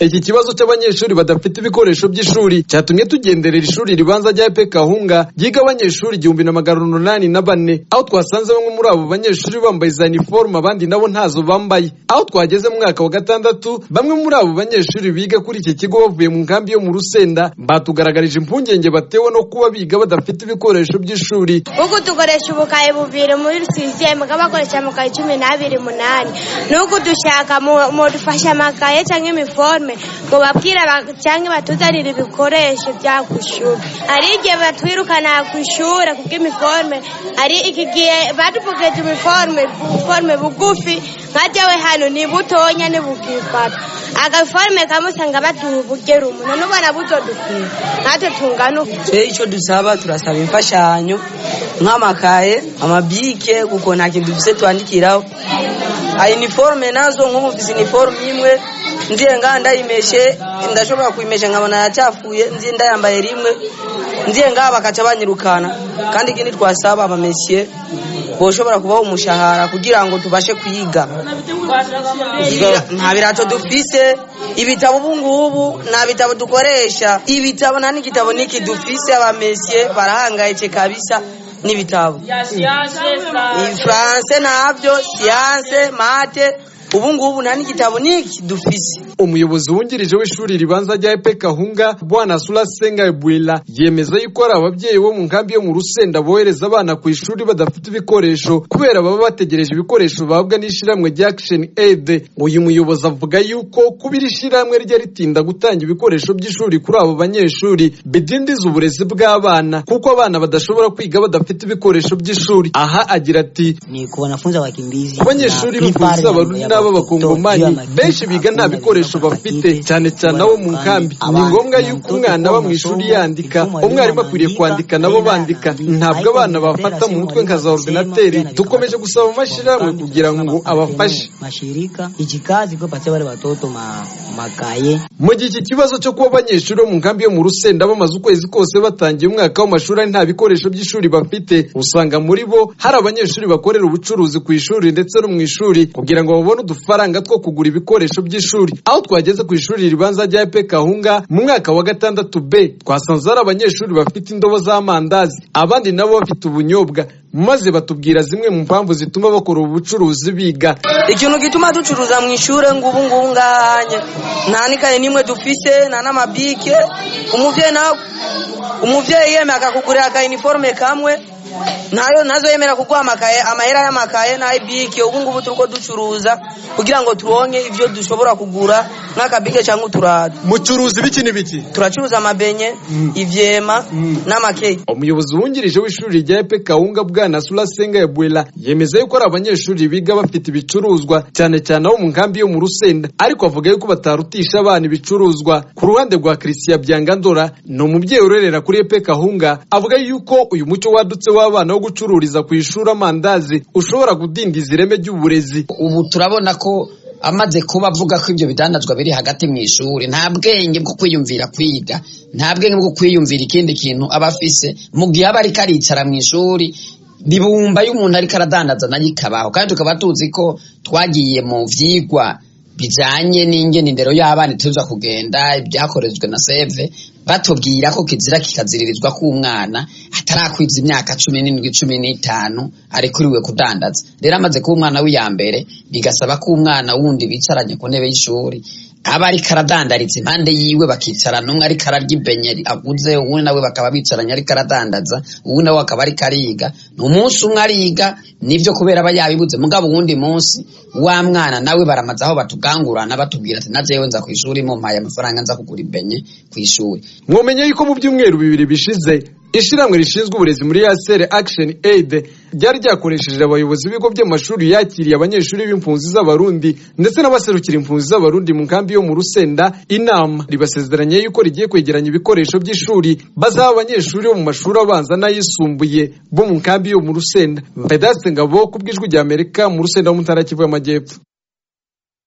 Iki kibazo cy'abanyeshuri badafite ibikoresho by'ishuri cyatumye tugenderera ishuri ribanza rya EPE Kahunga ryiga abanyeshuri igihumbi na magana umunani na bane aho twasanze bamwe muri abo banyeshuri bambaye za iniforume abandi nabo ntazo bambaye aho twageze mu mwaka wa gatandatu bamwe muri abo banyeshuri biga kuri iki kigo bavuye mu nkambi yo mu Rusenda batugaragarije impungenge batewe no kuba biga badafite ibikoresho by'ishuri ubu dukoresha ubukayi bubiri muri rusisiye mugaba bakoresha amakaye cumi n'abiri munani n'ubu dushaka mudufashe amakaye cyangwa imiforme ngo babwire cyangwa batuzanire ibikoresho bya ku ishuri hari igihe batwirukana ku ishuri kubw'imiforme hari iki gihe badupfukeje imiforme ubuforme bugufi nka jyewe hano ni butonya ntibukifata agaforme kamwe usanga baduha ubugero umuntu n'ubona buto dukwiye natwe tungana uko rero icyo dusaba turasaba imfashanyo nk'amakaye amabike kuko nta kintu dufite twandikiraho iniforume nazo nk'ubu mfite iniforume imwe nziye nga ndayimeshe ndashobora kuyimesha nkabona yacyafuye nziye ndayambaye rimwe nziye nga bakaca banyirukana kandi ikindi twasaba abamesiye boshobora kubaho umushahara kugira ngo tubashe kuyiga nta birato dufise ibitabo ubungubu nta bitabo dukoresha ibitabo nta n'igitabo n'iki dufise abamesiye barahangayitse kabisa n'ibitabo ifuranse ntabyo siyanse mate ubu ngubu nta n'igitabo n'iki dufise umuyobozi wungirije w'ishuri ribanza rya epe kahunga bwana surasenga bwira yemeza yuko hari ababyeyi bo mu nkambi yo mu rusenda bohereza abana ku ishuri badafite ibikoresho kubera baba bategereje ibikoresho bahabwa n'ishyirahamwe rya action aid uyu muyobozi avuga yuko kuba iri shyirahamwe rye ritinda gutanga ibikoresho by'ishuri kuri abo banyeshuri bidindiza uburezi bw'abana kuko abana badashobora kwiga badafite ibikoresho by'ishuri aha agira ati ni ku wanafunzi wakimbizi abanyeshuri b'impunzi abarundi n'ab'abakongomani benshi biga nta bikoresho bafite cyane cyane abo mu nkambi ni ngombwa yuko umwana aba mu ishuri yandika umwarimu akwiriye kwandika nabo bandika ntabwo abana bafata mu mutwe nka za orudinateri dukomeje gusaba amashyirahamwe kugira ngo abafashe mu gihe iki kibazo cyo kuba abanyeshuri bo mu nkambi yo mu rusenda bamaze ukwezi kose batangiye umwaka w'amashuri ari nta bikoresho by'ishuri bafite usanga muri bo hari abanyeshuri bakorera ubucuruzi ku ishuri ndetse no mu ishuri kugira ngo babone udufaranga two kugura ibikoresho by'ishuri aho twageze ku ishuri ribanza rya epe kahunga mu mwaka wa gatandatu b twasanze hari abanyeshuri bafite indobo z'amandazi abandi nabo bafite ubunyobwa maze batubwira zimwe mu mpamvu zituma bakora ubu bucuruzi biga ikintu gituma ducuruza mu ishuri ngubu ngubu ngahanye nta n'ikaye n'imwe dufise nta n'amabike umubyeyi nawe umubyeyi yemeye akakugurira aka iniforume kamwe nayo nazo yemera kuguha amakaye amahera y'amakaye n'ayibike ubu ngubu turi ko ducuruza kugira ngo turonke ibyo dushobora kugura n'akabike cyangwa uturado mucuruzi biki n'ibiki turacuruza amabenye ivyema n'amakeke umuyobozi wungirije w'ishuri rya epe kawunga bwana surasenga yabuela yemeza yuko ari abanyeshuri biga bafite ibicuruzwa cyane cyane abo mu nkambi yo mu rusenda ariko avuga yuko batarutisha abana ibicuruzwa ku ruhande rwa christian byangandora ni umubyeyi urerera kuri epe kahunga avuga yuko uyu muco wadutse wa w'abana wo gucururiza ku ishuri amandazi ushobora gudindiza ireme ry'uburezi ubu turabona ko amaze kuba avuga ko ibyo bidandazwa biri hagati mu ishuri nta bwenge bwo kwiyumvira kwiga nta bwenge bwo kwiyumvira ikindi kintu aba afise mu gihe aba ariko aricara mu ishuri ribumba iyo umuntu ariko aradandaza nayo ikabaho kandi tukaba tuzi ko twagiye mu byigwa bijyanye n'ingenindero y'abana tuza kugenda ibyakorejwe na seve batubwira ko kizira kikaziririzwa k'umwana atarakwiza imyaka cumi n'indwi cumi n'itanu arikuriwe kudandaza rero amaze kuba umwana w'iya mbere bigasaba ko umwana wundi bicaranye ku ntebe y'ishuri aba ariko aradandaritse impande yiwe bakicarana umwe ariko ararya ibenye aguze uwundi nawe bakaba bicaranye ariko aradandaza uwundi nawe akaba ariko ariga ni umunsi umwe ariga nibyo kubera aba yabibuze mugabo uwundi munsi wa mwana nawe baramaze aho batugangurana batubwira ati nazewe nza ku ishuri mumpaye amafaranga nza kugura ibenye ku ishuri mwomenye yuko mu byumweru bibiri bishize ishyirahamwe rishinzwe uburezi muri yasere action aid ryari ryakoresheje abayobozi b'ibigo by'amashuri yakiriye abanyeshuri b'impunzi z'abarundi ndetse n'abaserukira impunzi z'abarundi mu nkambi yo mu rusenda inama ribasezeranye yuko rigiye kwegeranya ibikoresho by'ishuri bazaha abanyeshuri bo mu mashuri abanza n'ayisumbuye bo mu nkambi yo mu rusenda vedaste ngabo ku bw'ijwi ry'amerika mu rusenda wo mu ntara y'amajyepfo